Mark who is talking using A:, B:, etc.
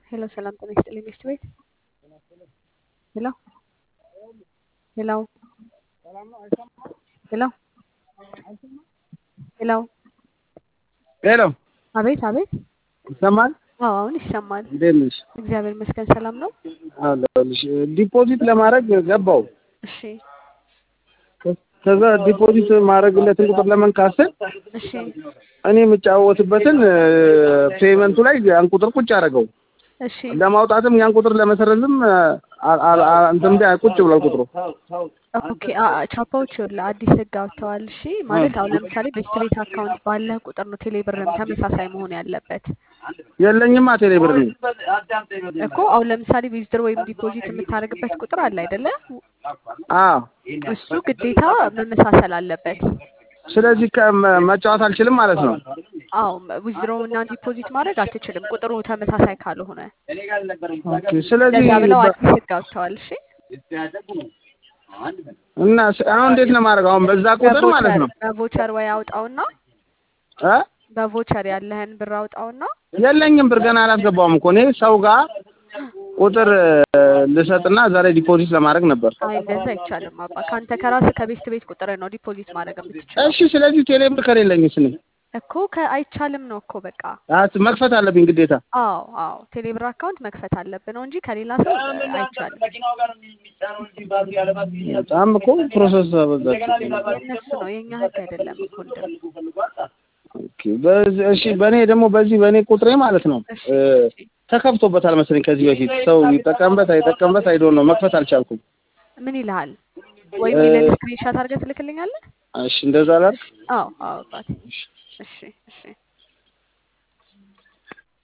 A: ሄሎ ሰላም ጤና ይስጥልኝ ሚስት ቤት ሄሎ ሄሎ ሄሎ ሄሎ
B: ሄሎ
A: አቤት አቤት
B: ይሰማል?
A: አዎ አሁን ይሰማል
B: እንዴት ነሽ?
A: እግዚአብሔር ይመስገን ሰላም ነው
B: አለሁልሽ። ዲፖዚት ለማድረግ ገባው።
A: እሺ
B: ከዛ ዲፖዚት ማድረግለትን ቁጥር ለመንካት ስል
A: እሺ
B: እኔ የምጫወትበትን ፔመንቱ ላይ ያን ቁጥር ቁጭ አደረገው።
A: እሺ
B: ለማውጣትም ያን ቁጥር ለመሰረዝም አ- አ- አ- እንትን እንደ ቁጭ ብሏል ቁጥሩ።
A: ኦኬ አ- አ- ቻፓዎች ይኸውልህ አዲስ ህግ አውጥተዋል እሺ ማለት አሁን ለምሳሌ ቤስት ቤት አካውንት ባለህ ቁጥር ነው ቴሌ ብርም ተመሳሳይ መሆን ያለበት
B: የለኝማ ቴሌ ብር ነኝ።
A: እኮ አሁን ለምሳሌ ዊዝድሮ ወይም ዲፖዚት የምታደርግበት ቁጥር አለ አይደለ
B: አዎ
A: እሱ ግዴታ መመሳሰል አለበት
B: ስለዚህ ከመ- መጫወት አልችልም ማለት ነው።
A: አዎ ዊዝድሮ እና ዲፖዚት ማድረግ አትችልም ቁጥሩ ተመሳሳይ ካልሆነ
B: ኦኬ ስለዚህ
A: እንደዛ ብለው
B: በ-
A: አዲስ ህግ አውጥተዋል እሺ
B: እና ስ- አሁን እንዴት ነው ማድረግ? አሁን በዛ ቁጥር ማለት
A: በቮቸር
B: ነው
A: በቮቸር ወይ አውጣውና
B: እ
A: በቮቸር ያለህን ብር አውጣውና
B: የለኝም ብር ገና አላስገባውም እኮ እኔ ሰው ጋር ቁጥር እ፣ ልሰጥና እዛ ላይ ዲፖዚት ለማድረግ ነበር።
A: አይ እንደዛ አይቻልም አባ ከአንተ ከራስህ ከቤስት ቤት ቁጥር ነው ዲፖዚት ማድረግ የምትችለው
B: እሺ ስለዚህ ቴሌ ብር ከሌለኝስ እኔ
A: እኮ ከአይቻልም ነው እኮ በቃ
B: አት- መክፈት አለብኝ ግዴታ።
A: አዎ አዎ ቴሌብር አካውንት መክፈት አለብህ ነው እንጂ ከሌላ ሰው እ, አይቻልም
B: በጣም እኮ ፕሮሰስ አበዛችሁ።
A: የእነሱ ነው የእኛ ህግ አይደለም እኮ እንደም
B: ኦኬ፣ በዚህ- እሺ በእኔ ደግሞ በዚህ በእኔ ቁጥሬ ማለት ነው
A: እሺ
B: እ፣
A: እሺ
B: ተከፍቶበታል መሰለኝ ከዚህ በፊት ሰው ይጠቀምበት አይጠቀምበት አይዶን ነው መክፈት አልቻልኩም።
A: ምን ይልሃል ወይም ይለን ስክሪንሻት አድርገህ ትልክልኛለህ
B: እሺ እንደዛ ላድርግ።
A: አዎ አዎ አባቴ እሺ እሺ